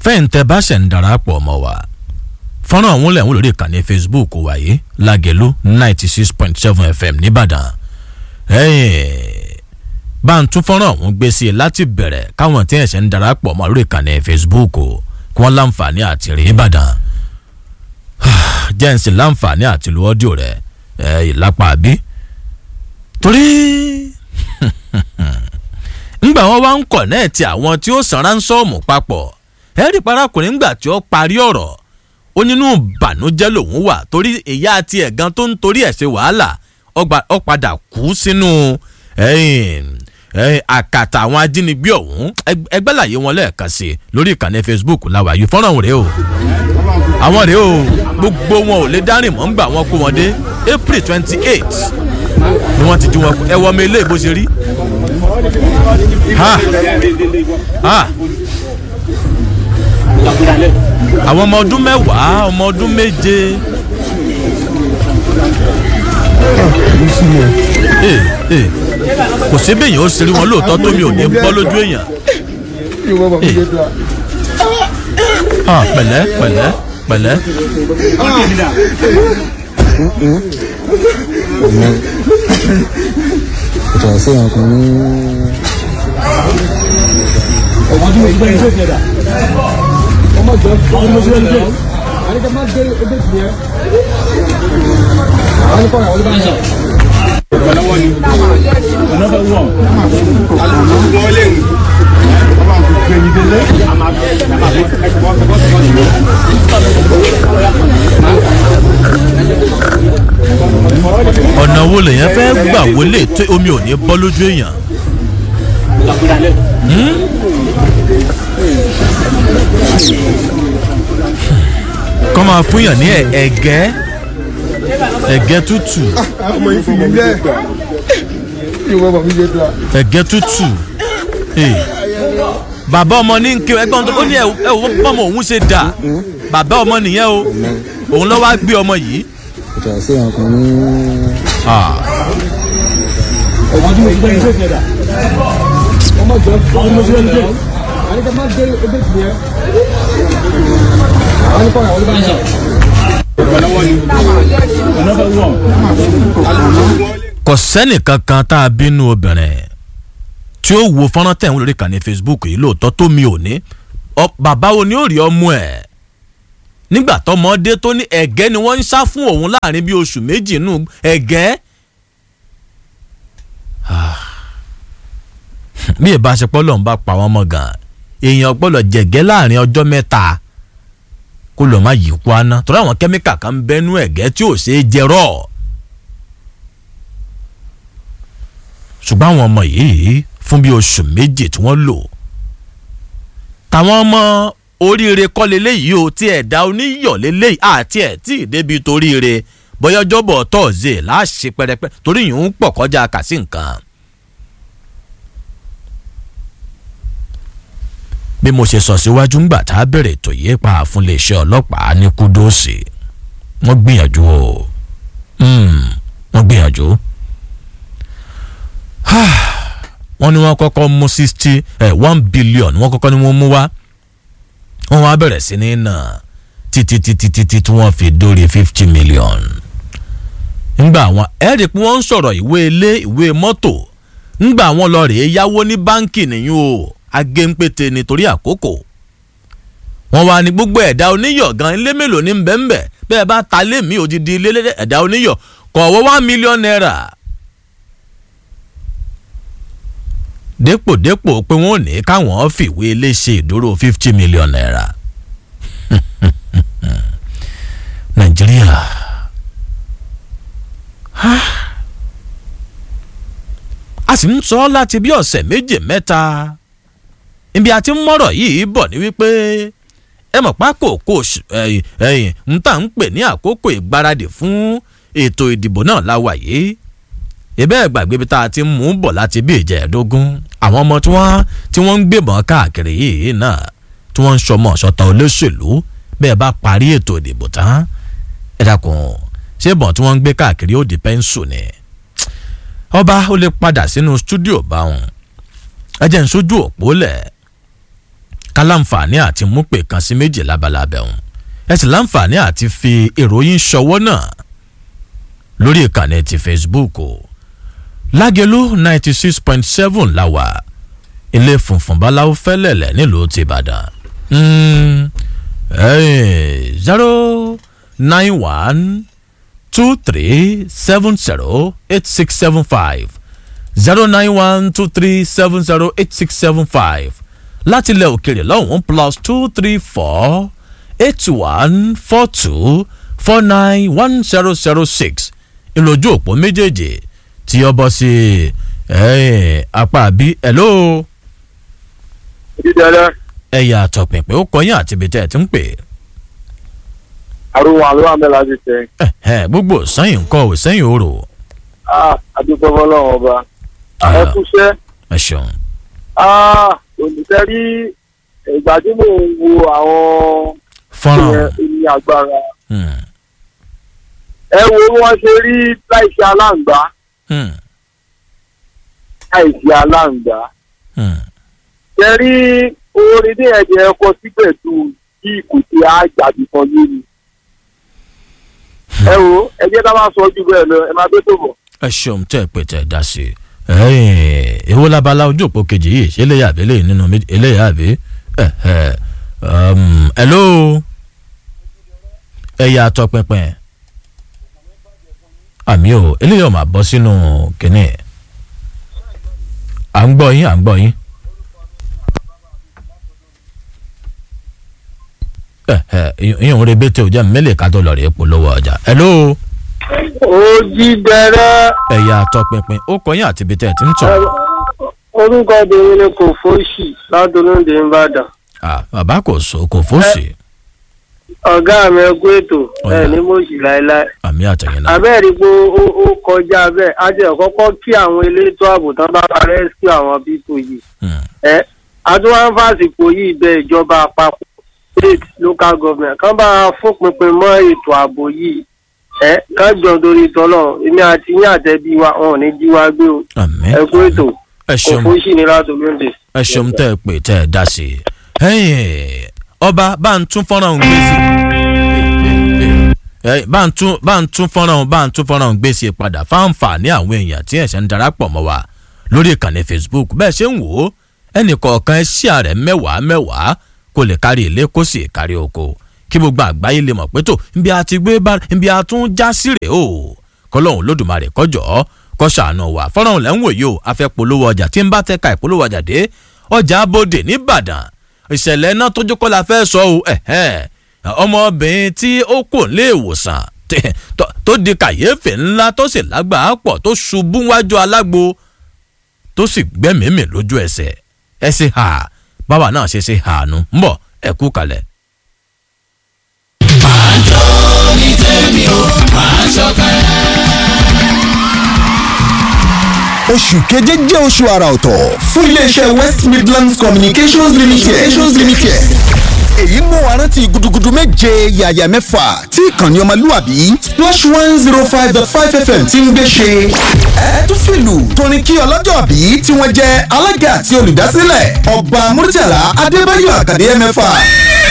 fẹ́ǹtẹ́ bá ṣẹ̀ ń darapọ̀ mọ́ wa fọ́nrán ọ̀hún lẹ̀ ń lórí ìkànnì facebook wáyé lágẹ̀lú ninety six point seven fm nìbàdàn bá ń tún fọ́nrán ọ̀hún gbé sí i láti bẹ̀rẹ̀ káwọn tí ẹ̀ṣẹ̀ ń darapọ̀ mọ́ lórí ìkànnì facebook kí wọ́n láǹfààní àti rí ìbàdàn jẹ́ǹsì láǹfààní àti lu ọ́díò rẹ̀ ìlápá àbí torí ńgbà wọn wá ń kọ̀ náà ti àwọn tí ó san ránsọ́ọ̀mù papọ̀ ẹ̀rí parakùnrin ńgbà tí ó parí ọ̀rọ̀ ó nínú ìbànújẹ́ lòun wà torí ìyá àti ẹ̀gán tó ń torí ẹ̀ ṣe wàhálà ó padà kú sínú àkàtà àwọn ajínigbé ọ̀hún ẹgbẹ́ làyé wọn lẹ́ẹ̀kan sí lórí ìkànnì facebook làwàyí fọ́nrán rèé o àwọn rèé o gbogbo wọn ò lè dárìn mọ́ ńgbà wọn kó wọn dé april twenty eight ni wọ́n ti jí wọn ẹ wọ́n mi ilé ìbò ṣe rí ha ha àwọn ọmọ ọdún mẹ́wàá ọmọ ọdún méje. kò sí bẹ́yìn ó ṣeré wọn lóòótọ́ tómi ò ní bọ́ lójú èèyàn. pẹ̀lẹ́ pẹ̀lẹ́ pẹ̀lẹ́. ìtọ̀ sí ọkùnrin ọmọdé wo ìgbẹ́ ìjọ ìjẹ̀dá ọmọ jọ ọmọ mo ṣe ń jẹ àníkẹ́ má gbé ẹgbẹ́ tì yẹn àwọn nípa ìyàwó ló bá ń sọ. ìgbàlọ́wọ́ ni ọ̀nà fẹ́ wọ̀ alùpùpù wọn lè rìn ọ̀nà wo lèyàn fẹ́ gbà wọlé tó omi ò ní bọ́ lójú èèyàn. kọ́ máa fún yàn ní ẹ̀gẹ́ ẹ̀gẹ́ tútù ọmọ yìí fi mí lẹ ìwọ bàbá mi jẹ tó a. ẹ̀gẹ́ tútù bàbá ọmọ ní nkiri ẹgbẹ́ ọ̀hún tó ní ẹ̀ wọ́n bọ́mọ òun ṣe dà bàbá ọmọ nìyẹn o òun lọ́wọ́ á gbé ọmọ yìí. ìtọ̀ sí ọkùnrin ọmọdé wo ìgbẹ́ ìjọ ìjẹ̀dá ọmọ jọ ọmọ mo ṣe ń jẹ àníkẹ́ má gbé ẹgbẹ́ tì yẹn àwọn nípa ìyàwó ló bá ń sọ. ìgbàlọ́wọ́ ni ọ̀nà fẹ́ wọ̀ alùpùpù wọn lè kò sẹ́nì kankan tá a bínú obìnrin tí ó wo fọ́nrán tẹ̀ ń lórí ìkànnì facebook yìí lóòótọ́ tó mi ò ní Ọ- bàbá wo ni ó rí ọmọ ẹ̀ nígbà tọmọdé tó ní ẹ̀gẹ́ ni wọ́n ń sá fún òun láàrin bíi oṣù méjì nù ẹ̀gẹ́ Ah. bí ìbáṣepọ̀ lọ́n bá pa wọ́n mọ́ gan èèyàn gbọ́dọ̀ jẹ̀gẹ́ láàrin ọjọ́ mẹ́ta kó lọ́ọ́ má yí kú aná torí àwọn kẹ́míkà kan ń bẹ́nu ẹ̀gẹ́ tí ò ṣeé jẹ rọ́ọ̀. ṣùgbọ́n àwọn ọmọ yìí fún bí oṣù méjì tí wọ́n lò táwọn ọmọ oríire kọ́ leléyìí o tí ẹ̀dá oníyọ̀ leléyìí àti ẹ̀ tí ì débi toríire bọ́yọ́jọ́bọ̀ tọ́ọ̀zẹ̀ láṣẹ pẹrẹpẹ torí yìí ń pọ̀ kọjá kàsí nǹkan. bí mo ṣe sọ síwájú ńgbà tá a bẹ̀rẹ̀ ètò yìí pa fún iléeṣẹ́ ọlọ́pàá ní kúdóòsì wọ́n gbìyànjú o Mm, wọ́n gbìyànjú wọ́n ní wọ́n kọ́kọ́ mú sixty one billion wọ́n kọ́kọ́ ní wọ́n mú wá wọ́n wá bẹ̀rẹ̀ sí ní nà títí títí títí tí wọ́n fi dórí fifty million. ńgbà wọn ẹ̀rí pé wọ́n ń sọ̀rọ̀ ìwé ilé ìwé mọ́tò ńgbà wọn lọ rèé yáwó ní báǹkì nìyí o agéńpété nítorí àkókò wọ́n wá ní gbogbo ẹ̀dá oníyọ̀ gan ilé mélòó ní bẹ́ẹ̀nbẹ́ bẹ́ẹ̀ bá ta lé mi òdìdí ilé ẹ̀dá oníyọ̀ kọ̀ọ̀wọ́ one million naira dépòdépò pé wọ́n ò ní káwọn fìwé ilé ṣe ìdúró fifty million naira nàìjíríà a sì ń sọ láti bí ọ̀sẹ̀ méje mẹ́ta ibi àti mọ́rọ̀ yìí bọ̀ ní wípé ẹ mọ̀ pákòókò ẹ̀yìn ń tà ń pè ní àkókò ìgbáradì fún ètò ìdìbò náà láwà yìí ìbẹ́ ẹ̀ gbàgbé bí tá a ti ń mú bọ̀ láti bí ìjẹ́ẹ̀dógún àwọn ọmọ tí wọ́n tí wọ́n ń gbébọn káàkiri yìí náà tí wọ́n ń sọmọ sọta olóṣèlú bẹ́ẹ̀ bá parí ètò ìdìbò tán ẹ dákun ṣé ìbọn tí wọ́n ń gbé káàkiri ó di pẹ́ńsù ni ọba ó lè padà sínú stúdíò báwọn ẹ jẹ́ ń sójú òpó lẹ̀ ká láǹfààní àti mú pè kan sí méjì lábalábẹ́ òun ẹ sì láǹfààní àti fi ìròyìn ṣọwọ́ náà lórí ìkànnì ti facebook o lágẹ̀lú ninety six point seven la wà ilé funfun báláwo fẹ́lẹ̀lẹ̀ nílùú ti ìbàdàn zero nine one two three seven zero eight six seven five zero nine one two three seven zero eight six seven five láti ilẹ̀ òkèrè lọ́hùn-ún plus two three four eight one four two four nine one zero zero six ìlójú òpó méjèèjì tí ọ bọ́ sí apá àbí hello dídẹ́rẹ́ ẹ̀yà àtọ̀pìnpín ó kọyìn àti ibi tẹ́ ẹ ti ń pè àrùn àlọ́ àmì láti tẹ̀. é gbogbo sẹ́yìn ńkọ́ ò sẹ́yìn òrò àdúgbò fọlọ́run ọba ẹ kúṣẹ́ ẹ ṣeun olùtẹ́rí ìgbà tí mò ń wo àwọn fọ́nrán ẹni agbára hmm, ẹ wo bí wọ́n ṣe rí láìsí aláǹgbá hmm, láìsí aláǹgbá hmm. tẹ́rí orin ní ẹ̀jẹ̀ ẹ̀kọ́ síbẹ̀ tó kí ìkùtì àjàdì kan lórí. ẹ wo ẹ jẹ́ ká máa sọ ojú bẹ́ẹ̀ lọ ẹ máa gbé tó bọ̀. ẹ ṣeun tẹ́ ẹ pé tẹ́ ẹ dá sí i èwo labala ojú òpó kejì yìí ṣé eléyà àbí eléyìí nínú méjì eléyà àbí hello ẹ̀yà àtọ̀pinpin àmì ò eléyìí ò máa bọ́ sínú kínní à ń gbọ́ yín à ń gbọ́ yín. ìyẹn òun rebete ò jẹ́ mẹ́lẹ̀ ká tó lọ rèé polówó ọjà. hello ó jí dẹrẹ́ ẹ̀yà àtọ̀pinpin ó kọyìn àti ibi tẹ́ ẹ ti ń tọ̀. orúkọ obìnrin ni kò fóṣì ládùúgbò ìbàdàn. Ah, bàbá kò so kò fòsì ọ̀gá mi ẹ kú ètò Ọ̀yá. ẹ ní mọ̀ọ́sì láéláé. àmì àtẹ̀yìn náà. abẹ́rẹ́ pé ó ó kọjá bẹ́ẹ̀ á jẹ́ kọ́kọ́ kí àwọn elétò ààbò tán bá bá rẹ́síkì àwọn pípò yìí. Hmm. ẹ adúláńfàsìkò yìí bẹ ìjọba àpapọ̀ state local government kán bá fòpinpin mọ́ ètò ààbò yìí ẹ kán jọ torí tọ́lọ̀ èmi àti yín àtẹ̀bí wa wọn ò ní jí wa gbé o àmì ẹ kú ètò ẹ kò ṣeun fún sí ni látòlóńdè. ẹ ṣeun tẹ́ ẹ pè tẹ́ ẹ dá sí i. ẹ̀yin ọba bá ń tún fọ́nrán òun gbé sí i. bá ń tún bá ń tún fọ́nrán òun bá ń tún fọ́nrán òun gbé sí i padà fáǹfààní àwọn èèyàn tí ẹ̀ṣẹ̀ ń darapọ̀ mọ́ wa lórí ìkànnì facebook bẹ́ẹ̀ ṣe ń wò ó ẹnì kọ̀ọ̀kan ẹ ṣí ààrẹ mẹ́wàá mẹ́wàá kó lè kárí ilé kó sì kárí oko kí gbogbo àgbáyé lè mọ̀ pé tó nbí a ti gbé bá nbí a tún já sí rèé o kọlọ́hún lódùmarè kọjọ́ kọ́ ṣàánú wa fọ́nrán lẹ́ ń wò yìí o a fẹ́ polówó ọjà tí ń bá tẹ́ka ìpolówó ọjà dé ọjà abóde nìbàdàn ìṣẹ̀lẹ̀ náà tójú kọ́ la fẹ́ sọ o ẹ̀hẹ́n. ọmọbìnrin tí ó kò lé ìwòsàn tí- tó- tó di kàyéfì ńlá tó sì lágbàá pọ̀ tó ṣubú wájú alágbo tó sì gbẹ́mìímì lójú ẹsẹ̀ ẹ ṣe hà báwa náà ṣe ṣe hà nù ń bọ̀ ẹ kú kalẹ̀. oṣù keje jẹ́ oṣù àrà ọ̀tọ̀ fún iléeṣẹ́ west midlands communications limited. communications limited. èyí mú wa rántí gudugudu méje yàyà mẹ́fà tí ìkànnì ọmọlúwàbí splash one zero five dot five fm ti ń gbé ṣe. ẹ tún fìlù torin kí ọlọ́jọ́ bí tí wọ́n jẹ́ alága àti olùdásílẹ̀ ọba murtala adébáyọ̀ àkàdé mẹ́fà